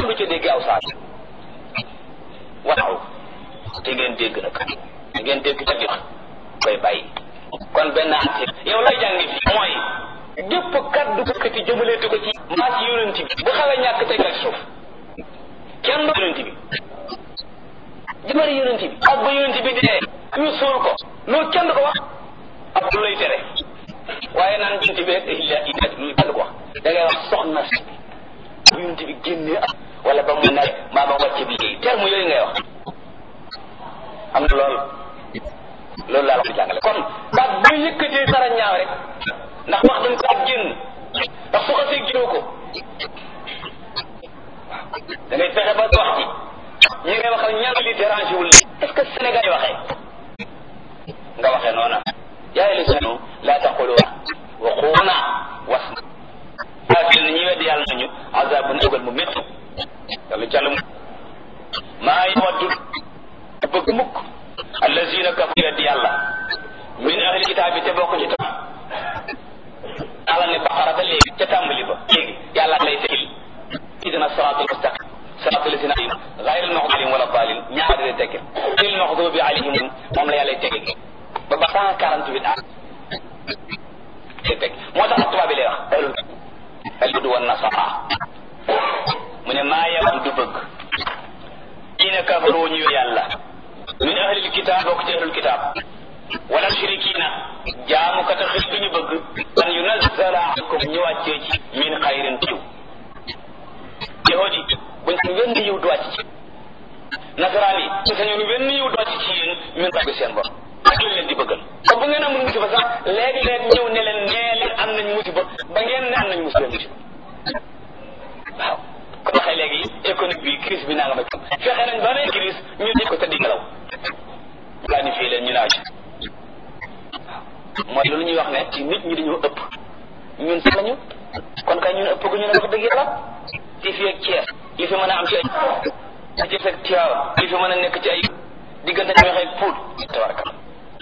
du ca dégg aw saat waaw te ngeen dégg nag te ngeen dégg ca jox koy bàyyi kon benn ati yow lay jàngi fii mooy gépp kaddu këkkati jëmaleetu ko ci maa ci yonent bi bu xawee ñàkk teg ak suuf kenn du yonent bi jëmale yonent bi ak ba yonent bi dee ñu suul ko loolu kenn du ko wax ab lu lay tere waaye naan yonent bi illa illa lu kenn du ko wax da ngay wax soxna si bu yonent bi génnee ak wala ba mu nawet maa ba wàcce bi liggéey terme yooyu ngay wax am na lool loolu laa la ko jàngale kon baat bu yëkkatee dara ñaaw rek ndax wax dañ ko ak génn ndax su xasee génnoo ko da ngay fexe ba wax ci ñi ngay waxal ñan li dérangé wul est-ce que Sénégal yi waxee nga waxee noona yaa li sunu laa taqulu wa xuuna wasna waaye na ñi weddi yàlla nañu azabun dugal mu métti yàlla jàll mu maa yawaddu bëgg mukk allazina kafaru weddi yàlla min ahli kitaab bi te bokk ci tam yàlla ne baqara ba léegi ca tàmbali ba léegi yàlla lay tegil idina siraatul mustaqim siraatul lazina gayr al maxdubi wala dalin ñaari lay tekkil il maxdubi alayhim moom la yàlla tegil ba ba cent quarante huit at lay teg moo tax tubaab bi lay wax alul al hudu wan nasara mu ne maa yawam du bëgg diina kafaru ñu yàlla min ahlil kitaab bokk ci ahlul kitaab wala shirikina jaamu kat a xëy bi ñu bëgg an yunazzala alaykum ñu wàccee ci min xayrin tiw yahudi buñ sañ wenn yiw du wàcc ci nasaraan yi buñ sañoon wenn yiw du wàcc ci yéen min bëgg seen bopp ak lañ leen di bëggal te bu ngeen amul musiba sax léegi-léeg ñëw ne leen nee leen am nañ musiba ba ngeen ne am nañ musiba musiba waaw ko waxee léegi économique bi crise bi naa nga ma fexe nañ ba ne crise ñu di ko tëddi ngelaw planifié leen ñu naaw ci mooy loolu ñuy wax ne ci nit ñi dañoo ëpp ñun sax lañu kon kay ñun ëpp gu ñu ne wax dëgg yàlla ci fii ak Thiès li fi mën a am ci ay ci fekk Thiaw li fi mën a nekk ci ay diggante ñoo xëy puut tabaraka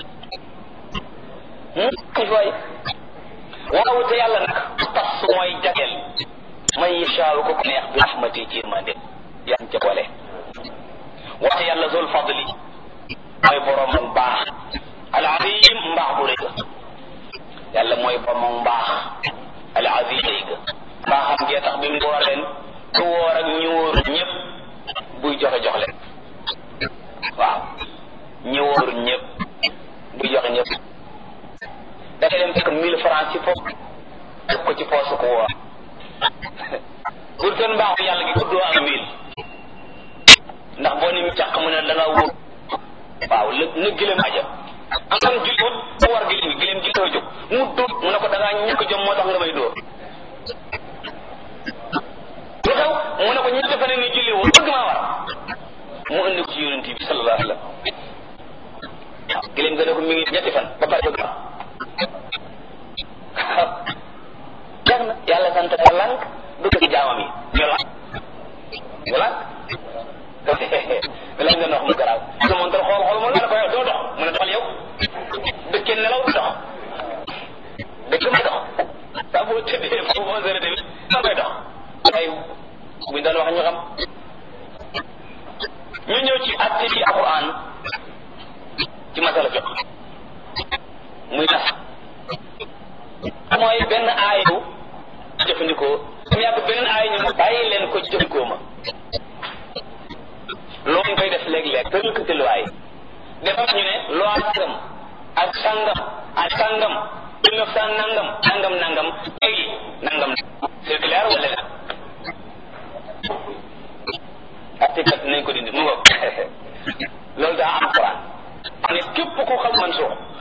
kay waay waaw te yàlla nag tas mooy jageel man yashaaw ko neex bi rahmati ci yërmande yaa ngi ca boole waxte yàlla zul fadli mooy borom mbaax al azim mbaax bu rëy ga yàlla mooy borom mbaax al azim rëy ga mbaaxam gee tax bi mu woor leen ku woor ak ñu wóor ñëpp buy joxe jox leen waaw ñi wóor ñëpp buy joxe ñëpp dafay dem fekk mille francs ci poos def ko ci poosu ko woor pour seen mbaaxu yàlla gi guddoo ak mille ndax boo ni càq mu ne da nga wóor waaw lë na gëlëm aja am am julli wut mu war gëlëm gi gëlëm gi taw jóg mu dóor mu ne ko da ngaa ñàkk jom moo tax nga may dóor lu xew mu ne ko ñetti fan ni julli wut bëgg maa war mu indi ko ci yonent bi sallallahu alayhi wa sallam gëlëm ga ne ko mi ngi ñetti fan ba pare bëgg jeex na yàlla sant ko lànk du ko ci jaamam yi ñu lànk ñu lànk lañ nga dox mu garaaw su montal xool xool mu la ko yow doo dox mu ne doxal yow dëkkee nelaw du dox dëkk may dox saa boo tëddee foofu onze heures tamit sa may dox ay buñ doon wax ñu xam ñu ñëw ci atte ci alquran ci masala fiq muy nas mooy benn aayu jëfandikoo mu yàgg beneen aayu ñu bàyyi leen ko jëfandikoo ma loolu ñu koy def léeg-léeg te ñu ko tëluwaay dafa ñu ne loi sangam ak sangam ak sangam mille neuf cent nangam nangam nangam léegi nangam c'est clair wala la article nañ ko dindi mu ngoog loolu daa am Quran ne képp ko xam man soo